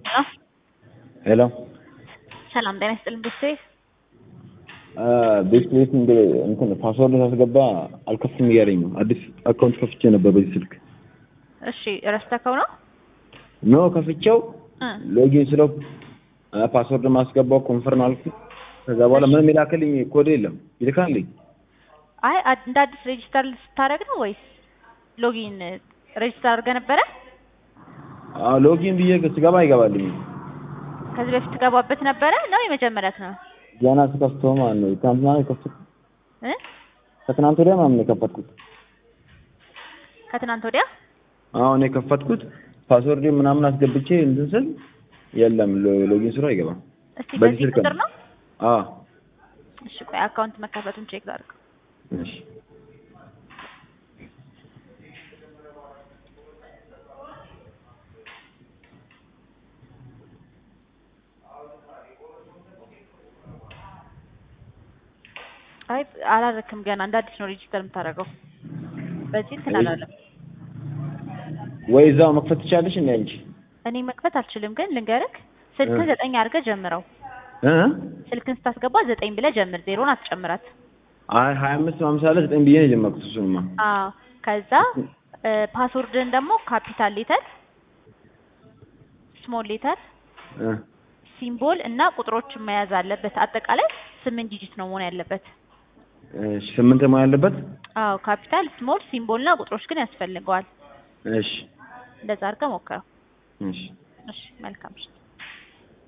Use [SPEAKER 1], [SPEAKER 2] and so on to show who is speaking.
[SPEAKER 1] ሄሎ
[SPEAKER 2] ሰላም ጤና ይስጥልኝ ቤተሰቤ።
[SPEAKER 1] ቤት ቤት እንደ እንትን ፓስወርድ ሳስገባ አልከፍትም እያለኝ ነው። አዲስ አካውንት ከፍቼ ነበር በዚህ ስልክ።
[SPEAKER 2] እሺ ረስተከው ነው?
[SPEAKER 1] ኖ ከፍቼው
[SPEAKER 2] እ
[SPEAKER 1] ሎጊን ስለው ፓስወርድ ማስገባው ኮንፈርም አልኩ። ከዛ በኋላ ምንም የላክልኝ ኮድ የለም ይልካልኝ።
[SPEAKER 2] አይ አድ- እንደ አዲስ ሬጂስተር ስታደርግ ነው ወይስ ሎጊን ሬጂስተር አድርገህ ነበረ?
[SPEAKER 1] አዎ ሎጊን ብዬ ስገባ አይገባልኝ።
[SPEAKER 2] ከዚህ በፊት ትገባበት ነበረ ነው የመጀመሪያት ነው?
[SPEAKER 1] ገና ስከፍተው ማለት ነው። ትናንትና ነው የከፈትኩት።
[SPEAKER 2] እ
[SPEAKER 1] ከትናንት ወዲያ ምናምን ነው የከፈትኩት።
[SPEAKER 2] ከትናንት ወዲያ
[SPEAKER 1] አሁን የከፈትኩት ፓስወርድ ምናምን አስገብቼ እንትን ስል የለም ሎ- ሎጊን ስለው አይገባም።
[SPEAKER 2] እስቲ
[SPEAKER 1] በዚህ
[SPEAKER 2] በዚህ
[SPEAKER 1] ስልክ
[SPEAKER 2] ቁጥር
[SPEAKER 1] ነው?
[SPEAKER 2] ነው?
[SPEAKER 1] አዎ
[SPEAKER 2] እሺ ቆይ አካውንት መከፈቱን ቼክ ላድርግ።
[SPEAKER 1] እሺ
[SPEAKER 2] አይ አላረክም ገና እንደ አዲስ ነው ሬጂስተር የምታደርገው። በዚህ እንትን
[SPEAKER 1] ወይ-
[SPEAKER 2] አላለም።
[SPEAKER 1] ወይ እዛው መክፈት ትቻለሽ እንዴ አንቺ?
[SPEAKER 2] እኔ መክፈት አልችልም፣ ግን ልንገርክ ስልክ
[SPEAKER 1] እ።
[SPEAKER 2] ዘጠኝ አድርገህ ጀምረው።
[SPEAKER 1] እ
[SPEAKER 2] ስልክን ስታስገባ ዘጠኝ ብለህ ጀምር፣ ዜሮን አትጨምራት።
[SPEAKER 1] አይ ሀያ አምስት ሃምሳ ላይ ዘጠኝ ብዬ ነው የጀመርኩት። እሱንማ
[SPEAKER 2] አዎ ከዛ ፓስወርድን ደግሞ ካፒታል ሌተር፣ ስሞል ሌተር፣
[SPEAKER 1] እ
[SPEAKER 2] ሲምቦል እና ቁጥሮችን መያዝ አለበት። አጠቃላይ ስምንት ዲጂት ነው መሆን ያለበት።
[SPEAKER 1] እሺ ስምንት መሆን ያለበት።
[SPEAKER 2] አዎ ካፒታል፣ ስሞል፣ ሲምቦል እና ቁጥሮች ግን ያስፈልገዋል።
[SPEAKER 1] እሺ
[SPEAKER 2] እንደዛ አድርገህ ሞክረው።
[SPEAKER 1] እሺ
[SPEAKER 2] እሺ መልካም እሺ